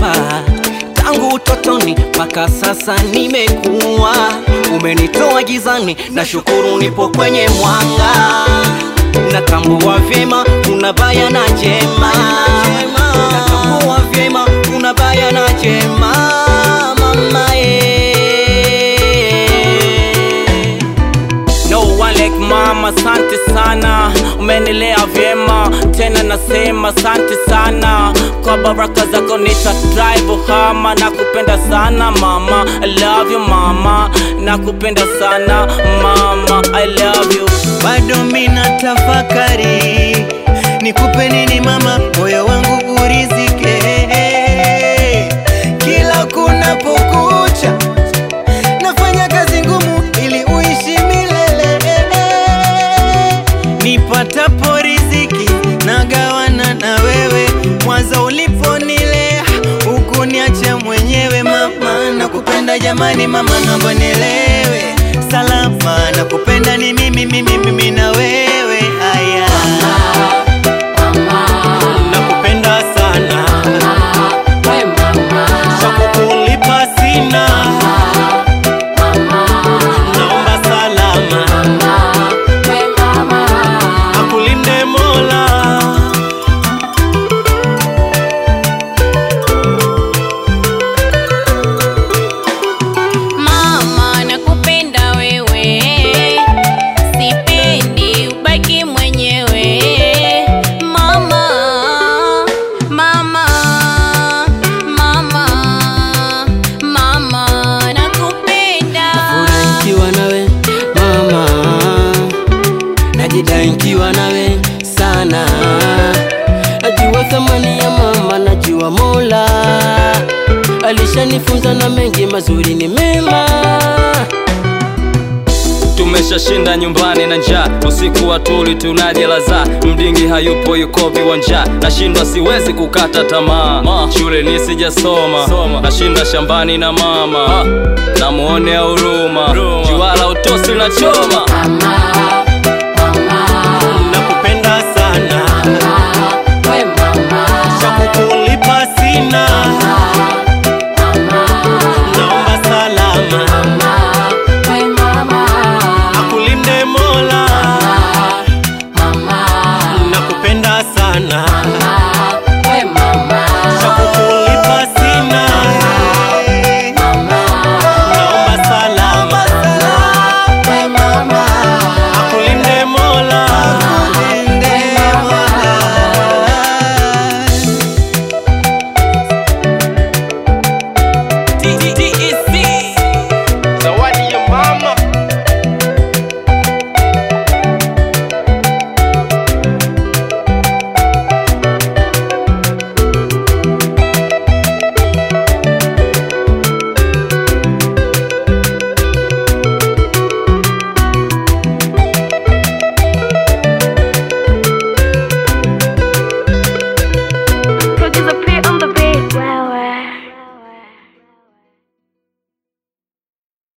baba tangu utotoni mpaka sasa nimekuwa, umenitoa gizani, na shukuru nipo kwenye mwanga. Natambua vyema kuna baya na jema, natambua vyema kuna baya na jema, mama eh. No one like mama, asante sana, umenilea vyema, tena nasema asante sana kwa baraka zako, nita drive hama, nakupenda sana mama, I love you mama, nakupenda sana mama, I love you. bado mina tafakari nikupe nini mama, moyo wangu urizike kila kunapokucha, nafanya kazi ngumu ili uishi milele. Nipatapo riziki nagawana na wewe, mwanzo uliponilea hukuniacha mwenyewe mama, nakupenda jamani mama, naomba nielewe salama, nakupenda ni mimi mimi mimi na wewe haya Nakupenda sana, cha kukulipa sina, naomba salama, akulinde Mola. Mama, nakupenda wewe, sipendi ubaki mwenyewe. Mama, mama, mama, mama, nakupenda. Furahi nikiwa nawe mama, najidai nikiwa nawe sana. Najua thamani ya mama, najua Mola alishanifunza na mengi mazuri ni mema. Tumeshashinda nyumbani na njaa, usiku wa tuli tunajelaza, mdingi hayupo yuko viwanja, nashindwa siwezi kukata tamaa, shule nisijasoma, nashinda shambani na mama, namuonea huruma, juala utosi na choma Mama,